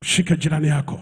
Mshike jirani yako,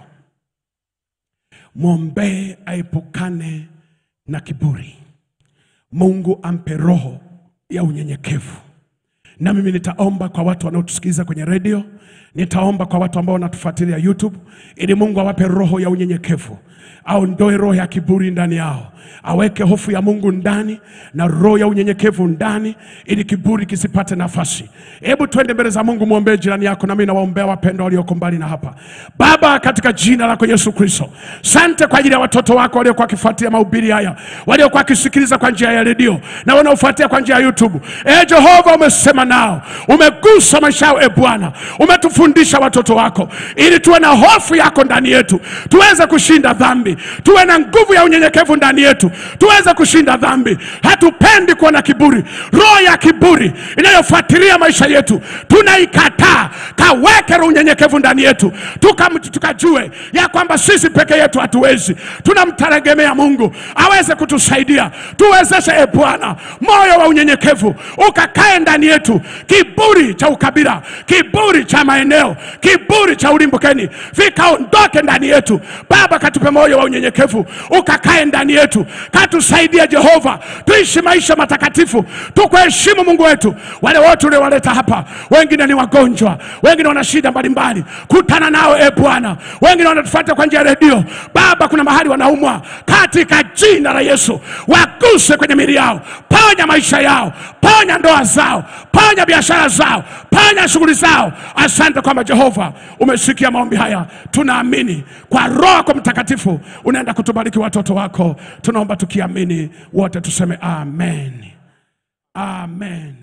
mwombee aepukane na kiburi. Mungu ampe roho ya unyenyekevu. Na mimi nitaomba kwa watu wanaotusikiliza kwenye redio, nitaomba kwa watu ambao wanatufuatilia YouTube, ili Mungu awape roho ya unyenyekevu, aondoe roho ya kiburi ndani yao, aweke hofu ya Mungu ndani na roho ya unyenyekevu ndani, ili kiburi kisipate nafasi. Hebu twende mbele za Mungu, mwombee jirani yako, nami nawaombea wapendwa walioko mbali na hapa. Baba, katika jina lako Yesu Kristo, sante kwa ajili ya watoto wako waliokuwa wakifuatilia mahubiri haya, waliokuwa wakisikiliza kwa njia ya redio na wanaofuatia kwa njia ya YouTube. E Jehova, umesema nao, umegusa maisha yao. E Bwana, umetufundisha watoto wako ili tuwe na hofu yako ndani yetu, tuweze kushinda dhambi, tuwe na nguvu ya unyenyekevu ndani yetu, tuweze kushinda dhambi. Hatupendi kuwa na kiburi. Roho ya kiburi inayofuatilia maisha yetu tunaikataa. Kaweke roho unyenyekevu ndani yetu, Tuka- tukajue ya kwamba sisi peke yetu hatuwezi, tunamtegemea Mungu aweze kutusaidia. Tuwezeshe e Bwana, moyo wa unyenyekevu ukakae ndani yetu, kiburi cha ukabila, kiburi cha maeneo, kiburi cha ulimbukeni vikaondoke ndani yetu. Baba, katupe moyo wa unyenyekevu ukakae ndani yetu, katusaidie Jehova, tuishi maisha matakatifu, tukuheshimu Mungu wetu. Wale wote uliowaleta hapa, wengine ni wagonjwa, wengine wana shida mbalimbali, kutana nao e Bwana. Wengine wanatufuata kwa njia ya redio, Baba, kuna mahali wanaumwa, katika jina la Yesu waguse kwenye mili yao, ponya maisha yao, ponya ndoa zao, ponya biashara zao, ponya shughuli zao. Asante kwamba Jehova umesikia maombi haya, tunaamini kwa Roho yako Mtakatifu unaenda kutubariki watoto wako. Tunaomba tukiamini wote tuseme amen, amen.